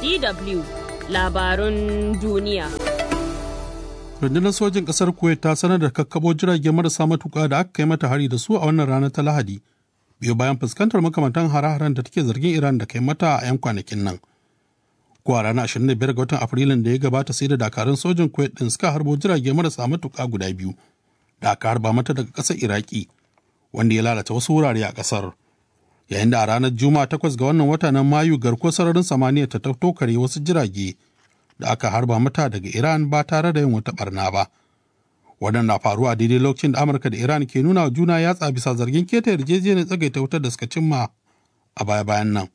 DW labarun duniya. rundunar sojin ƙasar kuwait ta sanar da kakkabo jirage marasa matuƙa da aka kai mata hari da su a wannan ranar ta lahadi biyu bayan fuskantar makamantan hare-haren da take zargin iran da kai mata a 'yan kwanakin nan ko a ranar 25 ga watan afrilun da ya gabata sai da dakarun sojin kuwait din suka harbo jirage marasa matuƙa guda biyu da aka harba mata daga ƙasar iraki wanda ya lalata wasu wurare a ƙasar yayin da a ranar juma'a takwas ga wannan wata na mayu garkuwar sararin samaniya ta tokare wasu jirage da aka harba mata daga iran ba tare da yin wata barna ba wannan na faruwa daidai lokacin da amurka da iran ke nuna wa juna yatsa bisa zargin keta yarjejeniyar tsagaita wutar da suka cimma a baya bayan nan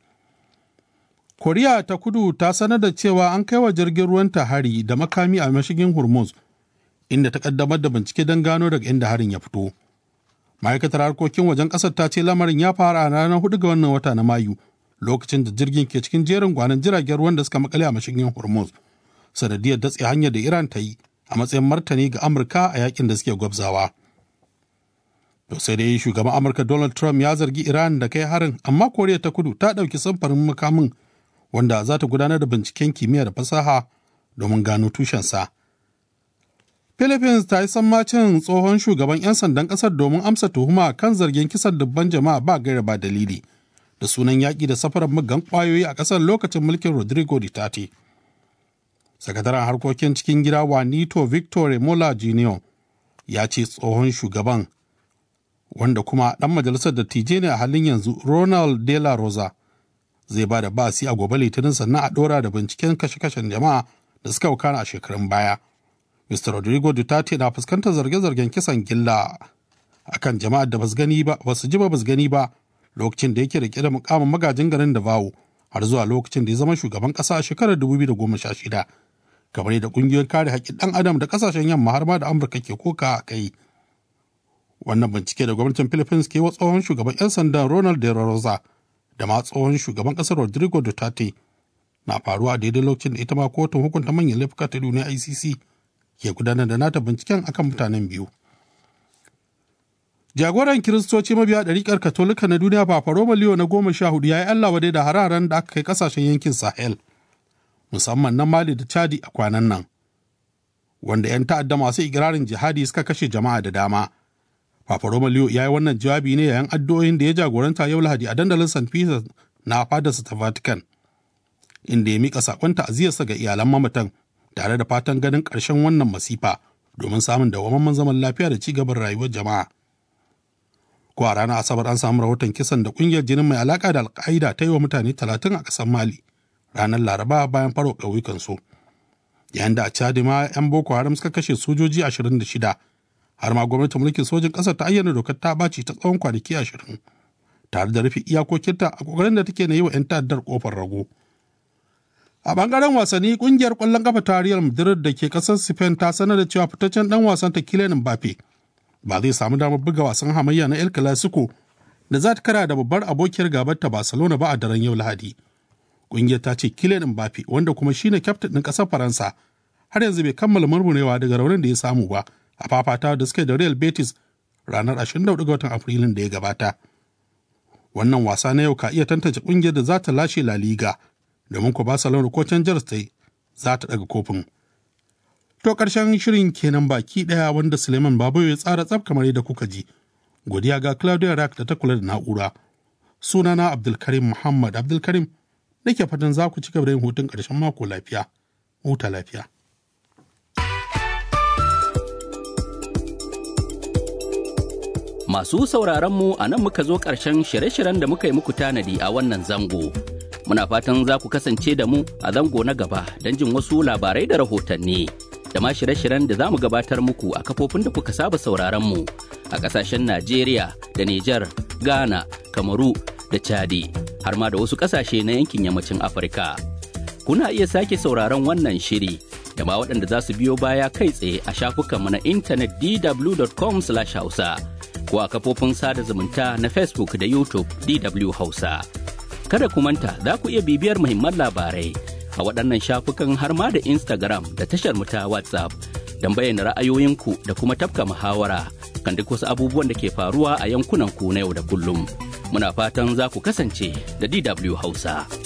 koriya ta kudu ta sanar da cewa an kai wa jirgin ruwan ta hari da makami a mashigin hormuz inda ta kaddamar da bincike don gano daga inda harin ya fito ma'aikatar harkokin wajen ƙasar ta ce lamarin ya fara a ranar hudu ga wannan wata na mayu lokacin da jirgin ke cikin jerin gwanon jiragen ruwan da suka makale a mashigin hormuz sanadiyar datse hanyar da iran ta yi a matsayin martani ga amurka a yakin da suke gwabzawa to sai dai shugaban amurka donald trump ya zargi iran da kai harin amma koriya ta kudu ta ɗauki samfarin makamin wanda za ta gudanar da binciken kimiyya da fasaha domin gano tushensa philippines ta yi sammacin tsohon shugaban 'yan sandan ƙasar domin amsa tuhuma kan zargin kisan dubban jama'a ba gaira ba dalili da sunan yaƙi da safarar muggan ƙwayoyi a ƙasar lokacin mulkin rodrigo duterte sakataren harkokin cikin gida wanito victor mola jr ya ce tsohon shugaban wanda kuma ɗan majalisar dattijai ne a halin yanzu ronald de la rosa zai ba da basi a gobe litinin sannan a ɗora da binciken kashe-kashen jama'a da suka wakana a shekarun baya mr rodrigo duterte na fuskantar zarge-zargen kisan gilla akan jama'ar da basu gani ba basu ji ba basu gani ba lokacin da yake rike da mukamin magajin garin Davao har zuwa lokacin da ya zama shugaban ƙasa a shekarar 2016 kamar yadda ƙungiyoyin kare haƙƙin ɗan adam da ƙasashen yamma har ma da amurka ke koka a kai wannan bincike da gwamnatin philippines ke wa tsohon shugaban 'yan sandan ronald de rosa da ma tsohon shugaban ƙasar rodrigo duterte na faruwa a daidai lokacin da ita ma kotun hukunta manyan laifuka ta duniya icc ke gudanar da nata binciken akan mutanen biyu jagoran kiristoci mabiya ɗariƙar katolika na duniya papa roma leo na goma sha hudu ya yi allah wadai da hararen da aka kai ƙasashen yankin sahel musamman na mali da chadi a kwanan nan wanda 'yan ta'adda masu ikirarin jihadi suka kashe jama'a da dama papa roma leo ya yi wannan jawabi ne yayin addu'o'in da ya jagoranta yau lahadi a dandalin st peter na fadarsa ta vatican inda ya mika sakon ta'aziyarsa ga iyalan mamatan tare da fatan ganin ƙarshen wannan masifa domin samun dawwammamen zaman lafiya da ci gaban rayuwar jama'a ko a ranar asabar an samu rahoton kisan da kungiyar jinin mai alaka da alka'ida ta yi wa mutane talatin a ƙasar mali ranar laraba bayan faro ƙauyukan su yayin da a chadi ma 'yan boko haram suka kashe sojoji 26 har ma gwamnatin mulkin sojin ƙasar ta ayyana dokar ta ɓaci ta tsawon kwanaki 20 tare da rufe iyakokinta a ƙoƙarin da take na yi wa 'yan ta'addar ƙofar rago a bangaren wasanni kungiyar ƙwallon kafa ta Real Madrid da ke ƙasar Spain ta sanar da cewa fitaccen dan wasan ta Kylian Mbappe ba zai samu damar buga wasan hamayya na El Clasico da za ta kara da babbar abokiyar gabar ta Barcelona ba a daren yau Lahadi. Kungiyar ta ce Kylian Mbappe wanda kuma shine kyaftin ɗin ƙasar Faransa har yanzu bai kammala murmurewa daga raunin da ya samu ba a fafata da suke da Real Betis ranar 24 ga watan Afrilun da ya gabata. Wannan wasa na yau ka iya tantance kungiyar da za ta lashe La Liga domin ko Barcelona ko can Jars ta za ta daga kofin. To ƙarshen shirin kenan baki ɗaya wanda Suleiman Babu ya tsara tsaf kamar yadda kuka ji. Godiya ga Claudia Rack da ta kula da na'ura. Sunana Abdulkarim Muhammad Abdulkarim nake fatan za ku ci gaba da yin hutun ƙarshen mako lafiya. Huta lafiya. Masu sauraronmu a nan muka zo ƙarshen shirye-shiryen da muka yi muku tanadi a wannan zango. Muna fatan za ku kasance da mu a zango na gaba don jin wasu labarai da rahotanni. Da ma shirye-shiryen da za mu gabatar muku a kafofin da kuka saba sauraronmu a ƙasashen Najeriya da Nijar, Ghana, Kamaru da Chadi, har ma da wasu ƙasashe na yankin yammacin Afirka. Kuna iya sake sauraron wannan shiri da ma waɗanda za su biyo baya kai tsaye a shafukanmu na intanet dw.com/hausa. ko a kafofin sada zumunta na Facebook da YouTube DW Hausa. Kada ku manta za ku iya bibiyar muhimman labarai a waɗannan shafukan har ma da Instagram da tashar mu ta WhatsApp don bayyana ra'ayoyinku da kuma tafka muhawara kan duk wasu abubuwan da ke faruwa a yankunan ku na yau da kullum. Muna fatan za ku kasance da DW Hausa.